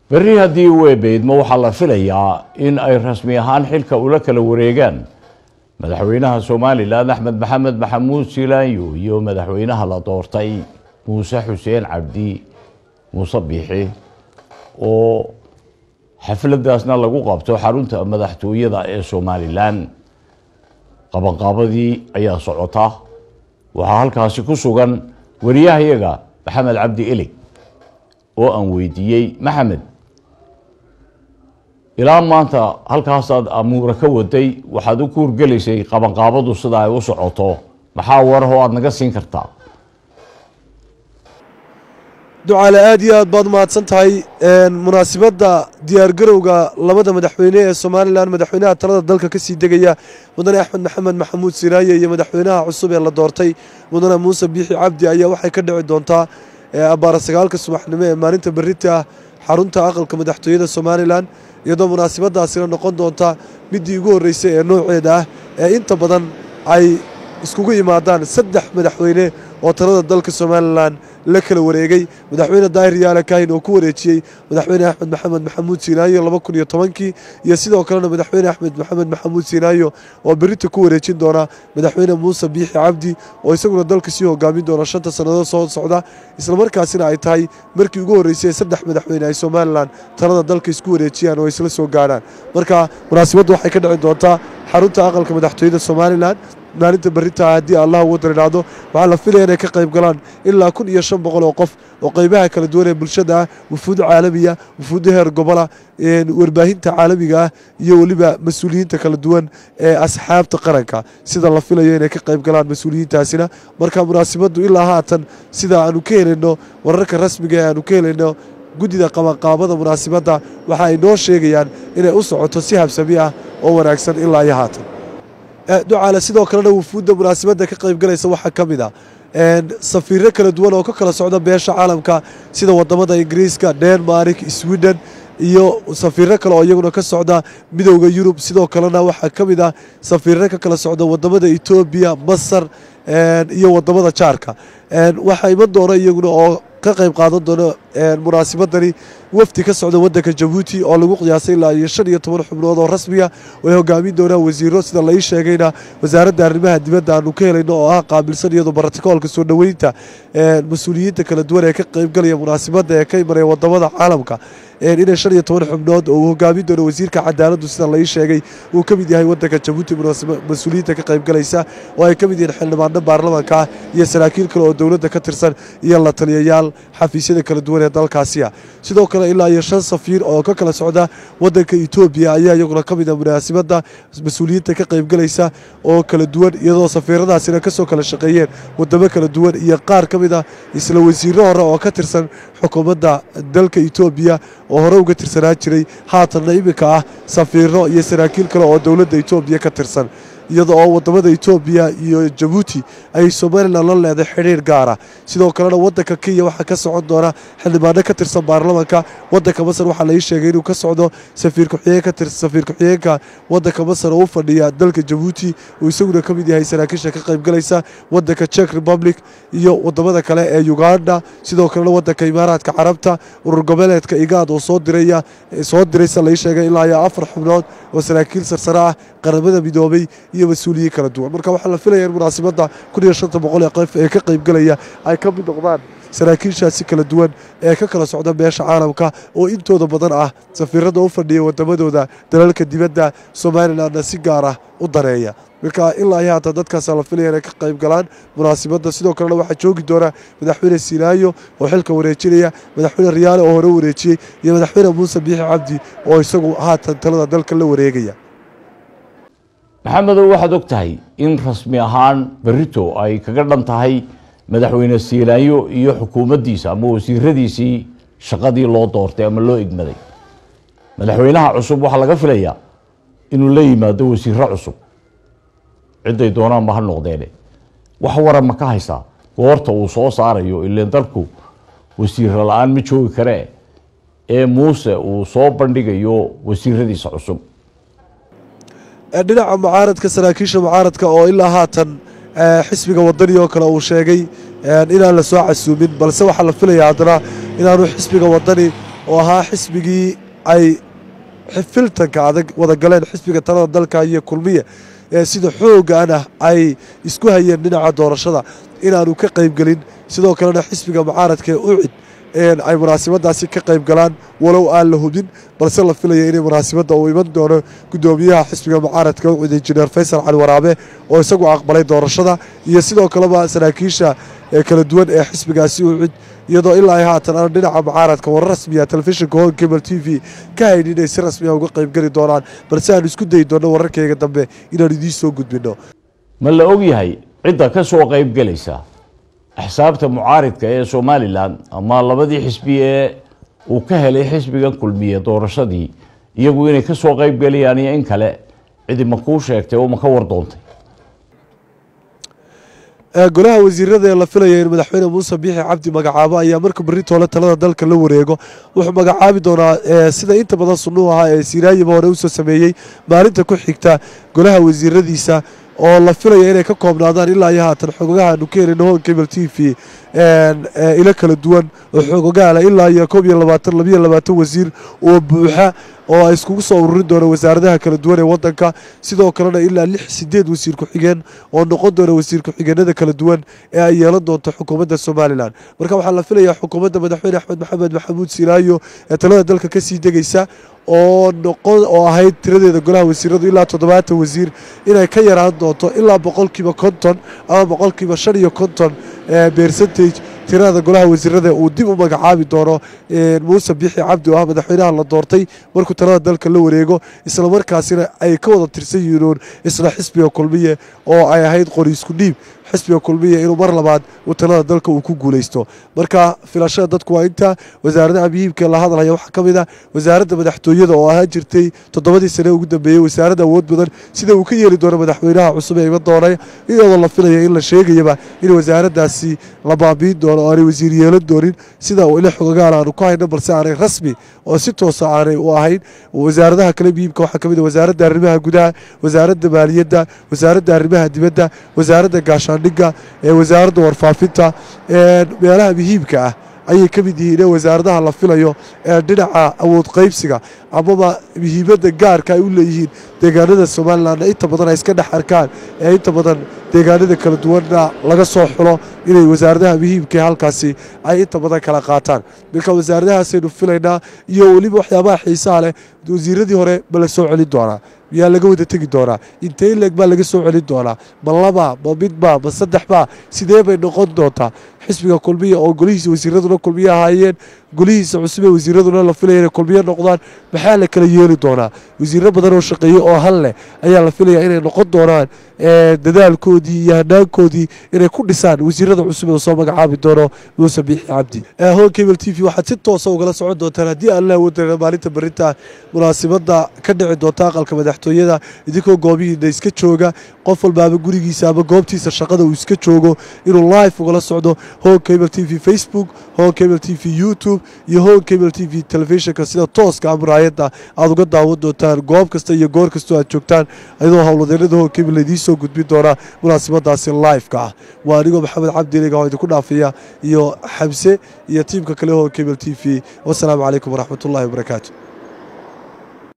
berri haddii uu eebeydmo waxaa la filayaa in ay rasmi ahaan xilka ula kala wareegaan madaxweynaha somalilan axmed maxamed maxamuud silaanyo iyo madaxweynaha la doortay muuse xuseen cabdi muuse biixi oo xafladaasna lagu qabto xarunta madaxtooyada ee somalilan qabanqaabadii ayaa socota waxaa halkaasi ku sugan wariyahayaga maxamed cabdi elig oo aan weydiiyey maxamed ilaa maanta halkaasaad amuura ka waday waxaad u kuurgelaysay qabanqaabadu sida ay u socoto maxaa warahoo aada naga siin kartaa ducaale aad iyo aad baad umahadsan tahay munaasibadda diyaargarowga labada madaxweyne ee somalilan madaxweynaha talada dalka kasii degaya mudane axmed maxamed maxamuud siraaye iyo madaxweynaha cusub ee la doortay mudane muuse biixi cabdi ayaa waxay ka dhici doontaa abbaara sagaalka subaxnimo ee maalinta berita ah xarunta aqalka madaxtooyada somalilan iyadoo munaasibadaasina noqon doonta midii ugu horreysay ee nooceeda ah ee inta badan ay iskugu yimaadaan saddex madaxweyne oo talada dalka somalilan la kala wareegay madaxweyne daahir yaala kaahin oo ku wareejiyey madaxweyne axmed maxamed maxamuud siinaayo laba kun iyo tobankii iyo sidoo kalena madaxweyne axmed maxamed maxamuud siinaayo oo berita ku wareejin doona madaxweyne muuse biixi cabdi oo isaguna dalka sii hogaamin doona shanta sannadood soo socda islamarkaasina ay tahay markii ugu horreysay ee saddex madaxweyne ay somalilan talada dalka isku wareejiyaan oo isla soo gaadhaan marka munaasibaddu waxay ka dhici doontaa xarunta aqalka madaxtooyada somalilan maalinta berritaa haddii allah ugu daridhaahdo waxaa la filaya inay ka qayb galaan ilaa kun iyo shan boqol oo qof oo qaybaha kala duwan ee bulshada ah wufuud caalamiya wufuudda heer gobola warbaahinta caalamiga ah iyo weliba mas-uuliyiinta kala duwan ee asxaabta qaranka sida la filayo inay ka qayb galaan mas-uuliyiintaasina marka munaasibaddu ilaa haatan sida aanu ka helayno wararka rasmiga ee aanu ka helayno guddida qabanqaabada munaasibadda waxa ay noo sheegayaan inay u socoto si habsami ah oo wanaagsan ilaa iyo haatan ducaale sidoo kalena wufuudda munaasibadda ka qaybgalaysa waxaa ka mid a safiiro kala duwan oo ka kala socda beesha caalamka sida wadamada ingiriiska denmark sweden iyo safiiro kale oo iyaguna ka socda midowda yurub sidoo kalena waxaa ka mid ah safiiro ka kala socda wadamada etoobiya masar iyo wadamada jaarka waxaa iman doona iyaguna oo ka qayb qaadan doono munaasibadani wafdi ka socda wadanka jabuuti oo lagu qiyaasay ilaa iyo shan iyo toban xubnood oo rasmiya way hogaamin doonaan wasiiro sida lai sheegayna wasaaradda arrimaha dibadda aanu ka helayno oo ah qaabilsan iyadoo barotikoolka soo dhoweynta mas-uuliyiinta kala duwan ee ka qaybgalaya munaasibadda ee ka imanaya wadamada caalamka inay shan iyo toban xubnood oo uu hogaamin doono wasiirka cadaaladdu sida lai sheegay uu ka mid yahay wadanka jabuuti mas-uuliyiinta ka qaybgalaysa oo ay ka mid yihiin xildhibaano baarlamaanka ah iyo saraakiil kale oo dowladda ka tirsan iyo la taliyayaal xafiisyada kala duwan ee dalkaasiya sidoo kale ilaa iyo shan safiir oo ka kala socda wadanka etoobiya ayaa iyaguna ka mid a munaasibadda mas-uuliyiinta ka qaybgalaysa oo kala duwan iyadoo safiiradaasina kasoo kala shaqeeyeen wadamo kala duwan iyo qaar ka mid a isla wasiiro hore oo ka tirsan xukuumadda dalka etoobiya oo hore uga tirsanaa jiray haatanna iminka ah safiiro iyo saraakiil kale oo dowladda etoobiya ka tirsan iyada oo wadamada etoobiya iyo jabuuti ay somalilan la leeday xidhiir gaara sidoo kalena wadanka kenya waxaa ka socon doona xildhibaano ka tirsan baarlamanka wadanka masar waxaa lai sheegay inuu ka socdo safiir ku-xigeenka wadanka masar oo u fadhiya dalka jabuuti uu isaguna ka mid yahay saraakiisha ka qaybgalaysa wadanka czech republic iyo wadamada kale ee uganda sidoo kalena wadanka imaaraadka carabta urur goboleedka igaad oo soo diraya soo diraysa lai sheegay ilaa iyo afar xubnood oo saraakiil sarsare ah qaramada midoobay iyo mas-uuliyiin kala duwan marka waxaa la filaya in munaasibadda kun iyo shanta boqol ee qof ee ka qaybgalaya ay ka mid noqdaan saraakiishaasi kala duwan ee ka kala socda beesha caalamka oo intooda badan ah safiirada u fadhiya wadamadooda dalalka dibadda somalilanna si gaar ah u dareeya marka ilaa iyo haatan dadkaasa la filaya inay ka qayb galaan munaasibadda sidoo kalena waxaa joogi doona madaxweyne sinaayo oo xilka wareejinaya madaxweyne riyaale oo hore wareejiyey iyo madaxweyne muuse biixi cabdi oo isagu haatan talada dalka la wareegaya maxamedow waxaad og tahay in rasmi ahaan berito ay kaga dhan tahay madaxweyne siilaanyo iyo xukuumaddiisa ama wasiiradiisii shaqadii loo doortay ama loo igmaday madaxweynaha cusub waxaa laga filayaa inuu la yimaado wasiiro cusub ciday doonaanba ha noqdeene wax waran ma ka haysaa goorta uu soo saarayo ileen dalku wasiiro la-aan ma joogi karee ee muuse uu soo bandhigayo wasiiradiisa cusub dhinaca mucaaradka saraakiisha mucaaradka oo ilaa haatan xisbiga wadani oo kale uu sheegay inaan la soo casuumin balse waxaa la filaya haddana inaanu xisbiga wadani oo ahaa xisbigii ay filtanka adag wada galeen xisbiga talada dalka iyo kulmiye ee sida xoogan ah ay isku hayeen dhinaca doorashada inaanu ka qaybgelin sidoo kalena xisbiga mucaaradka ee ucid ay munaasabadaasi ka qayb galaan walow aan la hubin balse la filaya inay munaasabadda uu iman doono gudoomiyaha xisbiga mucaaradka ucid injineer faysal cali waraabe oo isagu aqbalay doorashada iyo sidoo kaleba saraakiisha kala duwan ee xisbigaasi ucid iyadoo ilaa ay haatan aan dhinaca mucaaradka warar rasmiya telefishinka hon cable t v ka hayn inay si rasmiya uga qaybgeli doonaan balse aan isku dayi doonno wararkayga dambe inaan idiin soo gudbinno ma la ogyahay cidda ka soo qaybgelaysa axsaabta mucaaridka ee somalilan ama labadii xisbi ee uu ka helay xisbigan kulmiye doorashadii iyagu inay ka soo qaybgelayaan iyo in kale cidi ma kuu sheegtay oo ma ka war doontay golaha wasiirada ee la filaya in madaxweyne muuse biixi cabdi magacaabo ayaa marka berri toole talada dalka la wareego wuxuu magacaabi doonaa sida inta badan sunnuu ahaa ee siiraayaba hore usoo sameeyey maalinta ku xigta golaha wasiiradiisa oo la filaya inay ka koobnaadaan ilaa iyo haatan xogogaha aanu ka helino hon cable t v ilo kala duwan oo xogogaala ilaa iyo koob iyo labaatan labiyo labaatan wasiir oo buuxa oo ay iskugu soo ururin doona wasaaradaha kala duwan ee wadanka sidoo kalena ilaa lix sideed wasiir ku-xigeen oo noqon doona wasiir ku-xigeenada kala duwan ee ay yeelan doonto xukuumadda somalilan marka waxaa la filayaa xukuumadda madaxweyne axmed maxamed maxamuud silaayo ee talada dalka kasii degaysa oo noqon oo ahayd tiradeeda golaha wasiiradu ilaa toddobaatan wasiir inay ka yaraan doonto ilaa boqolkiiba konton ama boqolkiiba shan iyo konton percentage tirada golaha wasiirada uu dib u magacaabi doono muuse bixi cabdi oo ah madaxweynaha la doortay markuu talada dalka la wareego islamarkaasina ay ka wada tirsan yihiin isla xisbiga kulmiye oo ay ahayd qori isku dhiib xisbiga kulmiye inuu mar labaad uu talada dalka uu ku guulaysto marka filashada dadku waa intaa wasaaradaha muhiimka la hadlaya waxaa ka mid ah wasaaradda madaxtooyada oo ahaan jirtay toddobadii sane ugu dambeeyey wasaaradda awood badan sida uu ka yeeli doono madaxweynaha cusub ee iman doonay iyadoo la filaya in la sheegayaba in wasaaraddaasi la baabiin doono oo aanay wasiir yeelan doonin sida ila xogagaal aanu ku hayno balse aanay rasmi oo si toosa aanay u ahayn wasaaradaha kale muhiimka waxaa ka mid ah wasaaradda arrimaha gudaha wasaaradda maaliyadda wasaaradda arrimaha dibadda wasaaradda gaashaandhigga ee wasaaradda warfaafinta meelaha muhiimka ah ayay ka mid yihiin ee wasaaradaha la filayo ee dhinaca awood qaybsiga amaba muhiimadda gaarka ay u leeyihiin deegaanada somalilanna inta badan ay iska dhex arkaan ee inta badan deegaanada kala duwanna laga soo xulo inay wasaaradaha muhiimkae halkaasi ay inta badan kala qaataan marka wasaaradahaasaynu filaynaa iyo weliba waxyaabaha xiisaha leh wasiiradii hore ma la soo celin doonaa miyaa laga wada tegi doonaa intee leeg baa laga soo celin doonaa ma laba ma midba ma saddexba sidee bay noqon doontaa xisbiga kulmiya oo golihiisa wasiiraduna kulmiye ahaayeen golihiisa cusub ee wasiiraduna la filaya inay kulmiye noqdaan maxaa la kala yeeli doonaa wasiiro badan oo shaqeeye oo hal leh ayaa la filaya inay noqon doonaan dadaalkoodii iyo hanaankoodii inay ku dhisaan wasiirada cusub ee soo magacaabi doono muuse biixi cabdi hon cable t v waxaad si toosa ugala socon doontaan haddii aan la awoodana maalinta berinta munaasibadda ka dhici doonta aqalka madaxtooyada idinkoo goobihiina iska jooga qof walbaaba gurigiisa ama goobtiisa shaqada uu iska joogo inuu live ugala socdo hon cable t v facebook hon cable t v youtube iyo hon cable t v telefishinka sida tooska amuraayadda aad uga daawan doontaan goob kasta iyo goor kastoo aad joogtaan ayadoo howlwadeennada hon cable laidiin soo gudbin doonaa munaasibadaasi live-ka ah waa anigoo maxamed cabdiliga oo idinku dhaafiya iyo xamse iyo tiimka kale hon cable t v wasalaamu calaykum waraxmatullahi wabarakaatu